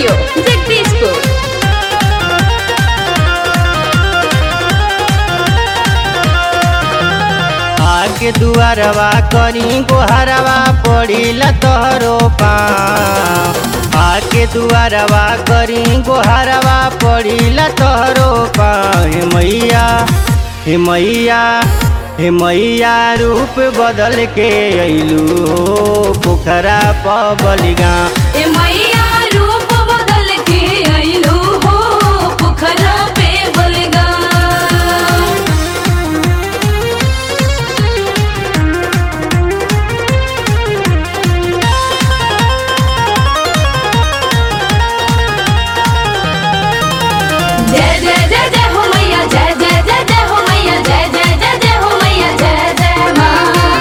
studio Jagdishpur आके दुआरवा करी गोहरवा पड़िला तोहरो पाँव आके दुआरवा करी गोहरवा पड़िला तोहरो पाँव हे मैया हे मैया हे मैया रूप बदल के अइलू हो पोखरा पबलिगा ए मैया रूप बदल के अइलू हो पोखरा पे बलगा जय जय जय जय हो मैया जय जय जय जय हो मैया जय जय जय जय हो मैया जय जय माँ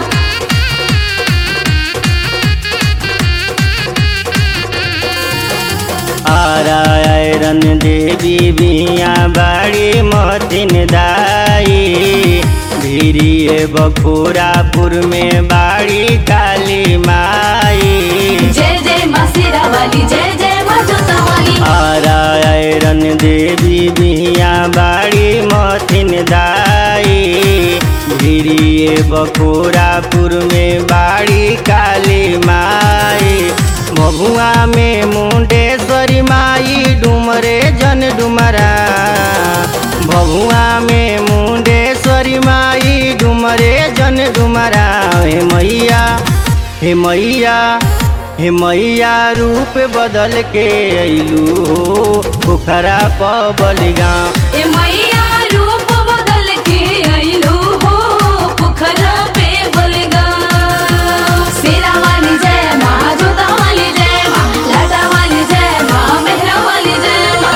आरायरन देवी बिया बाड़ी मतिन दाई धीरिए बखोरापुर में बाड़ी काली माई जय जय माँ सिरा वाली जय जय माँ जोता वाली आरायरन देवी बिया बाड़ी मतिन दाई धीरिए बखोरापुर में बाड़ी काली माई भभुआ में मुंडेश्वरी माई डुमरे जन डुमरा भभुआ में मुंडेश्वरी माई डुमरे जन डुमरा हे मैया हे मैया हे मैया रूप बदल के अइलू हो पोखरा पबलिगा ए मैया रूप बदल के अइलू हो पोखरा पे बलगा सिरा वाली जय माँ जोता वाली जय माँ लाटा वाली जय माँ मेहरा वाली जय माँ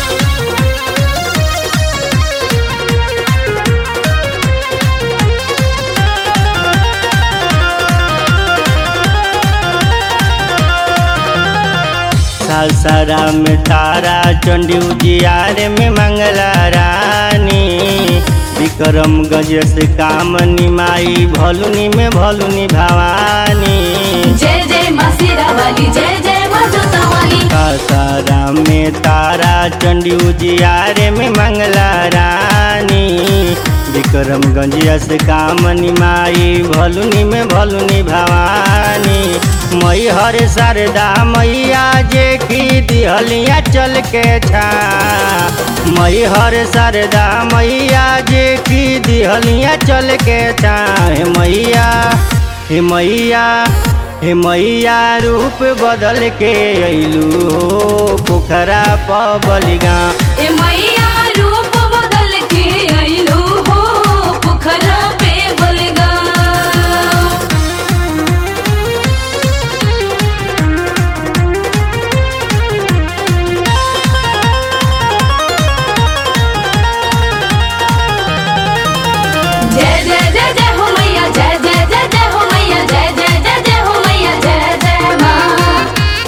सासारा में तारा चंडी उजियार में मंगला रानी विक्रमगंज से कामनी माई भलुनी में भलुनी भवानी जय जय माँ सिरा वाली जय जय माँ जोता वाली सासारा में तारा चंडी उजियार में मंगला रानी विक्रमगंज से कामनी माई भलुनी में भलुनी भवानी मैहर शारदा मैया जे की दिहलिया चल के छा मैहर शारदा मैया जे की दिहलिया चल के छा हे मैया हे मैया हे मैया रूप बदल के अइलू हो पोखरा पबलिगा ए मैया रूप बदल के अइलू हो पोखरा पे बलगा जय जय जय जय हो मैया जय जय जय जय हो मैया जय जय जय जय हो मैया जय जय माँ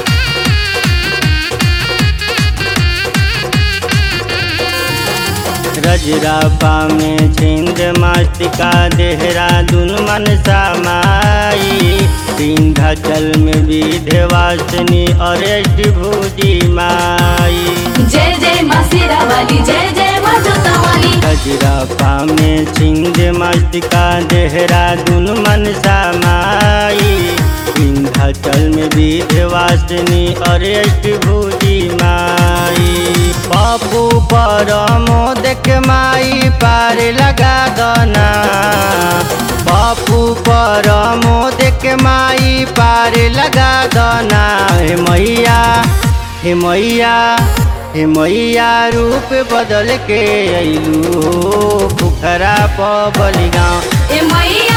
रजरापा में छिंद मास्तिका देहरादून मनसा माई विंध्याचल में विध्यवासिनी अरेस्ट भूजी माई जय जय माँ सिरा वाली जय जय माँ जोता वाली रजरापा में छिंद मास्तिका देहरादून मनसा माई विंध्याचल में विध्यवासिनी अरेस्ट भूजी माई पप्पू पर मोदक माई पार लगा दना पप्पू पर मोदक माई पार लगा दना हे मैया हे मैया हे मैया रूप बदल के अइलू हो पोखरा पबलिगा ए मैया